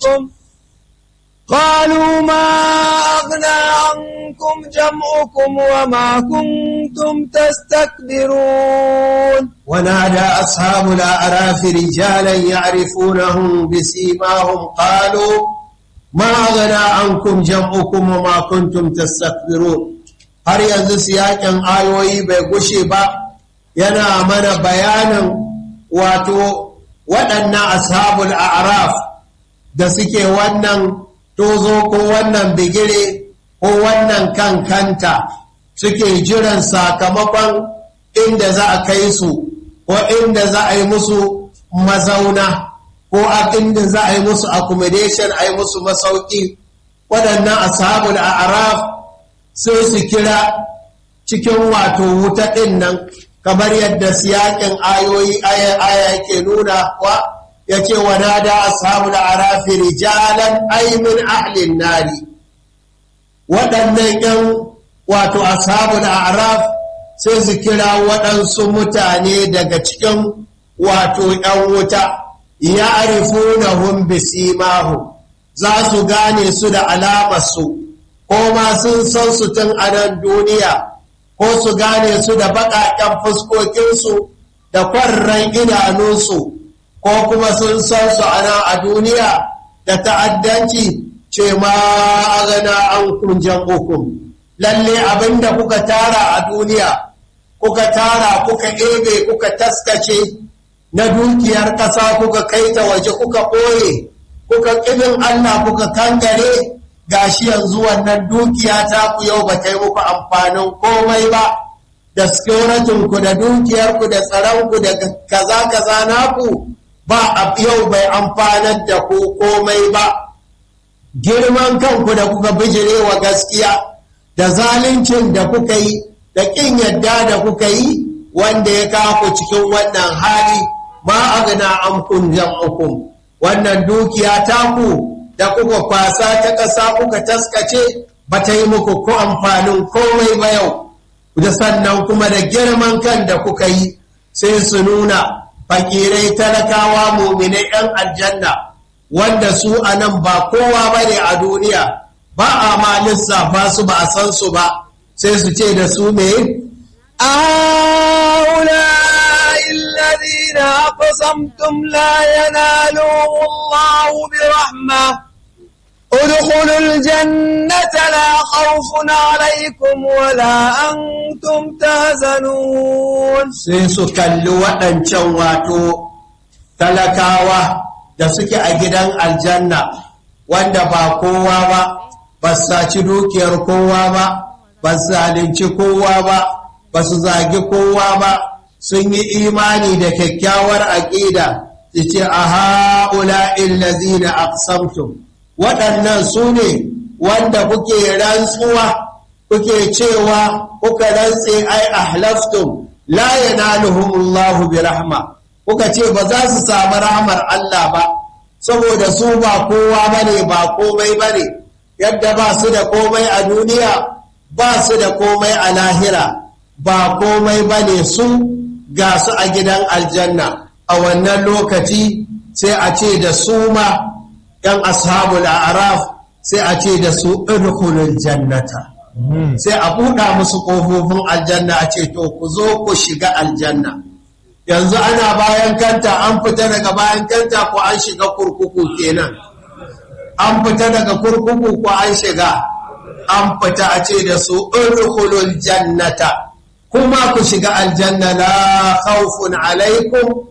عنكم قالوا ما أغنى عنكم جمعكم وما كنتم تستكبرون ونادى أصحاب الأعراف رجالا يعرفونهم بسيماهم قالوا ما أغنى عنكم جمعكم وما كنتم تستكبرون har yanzu siyakin ayoyi bai gushe ba yana mana bayanin wato waɗannan ashabul a'raf da suke wannan tozo ko wannan bigire ko wannan kankanta suke jiran sakamakon inda za a kai su ko inda za a yi musu mazauna ko inda za a yi musu accommodation a yi musu masauki waɗannan ashabul a'raf sai su kira cikin wato wuta ɗin nan kamar yadda siyakin ayoyi aya ke nuna wa ya ce wa nada ashabul a'rafi rijalan aymin ahlin nari waɗannan ‘yan wato ashabul a'raf sai su kira waɗansu mutane daga cikin wato ‘yan wuta ya arifuna hun bisimahu za su gane su da alamarsu ko ma sun san su tun a nan duniya ko su gane su da baƙaƙen fuskokinsu da kwarran idanunsu ko kuma sun san su a nan a duniya da ta'addanci ce ma a gana an kunjan hukum lalle abinda kuka tara a duniya kuka tara kuka ebe kuka taskace na dukiyar ƙasa kuka kai ta waje kuka ɓoye kuka ƙibin Allah kuka kangare gashi yanzu wannan dukiya ta ku yau ba ta yi muku amfanin komai ba da ku da dukiyarku da tsaronku da kaza kaza naku ba a yau bai amfanar da ku komai ba girman kanku da kuka bijire wa gaskiya da zaluncin da kuka yi da ƙin yadda da kuka yi wanda ya kawo cikin wannan hali ma agna amkun jam'ukum wannan dukiya taku da kuka kwasa ta ƙasa kuka taskace ba ta yi muku ko amfanin komai ba yau da sannan kuma da girman kan da kuka yi sai su nuna fakirai talakawa muminai 'yan aljanna wanda su a nan ba kowa ba ne a duniya ba a ma lissafa su ba a san su ba sai su ce da su me أولئك الذين أقسمتم لا ينالهم الله برحمة ادخلوا الجنة لا خوف عليكم ولا أنتم تهزنون sai su kalli waɗancan wato talakawa da suke a gidan aljanna wanda ba kowa ba ba su saci dukiyar kowa ba ba su zalunci kowa ba ba su zagi kowa ba sun yi imani da kyakkyawar aƙida su ce a ha'ula illazina aqsamtum waɗannan su ne wanda kuke rantsuwa kuke cewa kuka rantse ai ahlaftum la yanaluhumullahu bi rahma kuka ce ba za su samu rahmar Allah ba saboda su ba kowa bane ba komai bane yadda ba su da komai a duniya ba su da komai a lahira ba komai bane su ga su a gidan aljanna a wannan lokaci sai a ce da su ma ‘yan ashabul araf sai a ce da su irkulul jannata sai a buɗa musu ƙofofin aljanna a ce to ku zo ku shiga aljanna yanzu ana bayan kanta an fita daga bayan kanta ko an shiga kurkuku kenan an fita daga kurkuku ko an shiga an fita a ce da su irkulul jannata kuma ku shiga aljanna la khawfun alaikum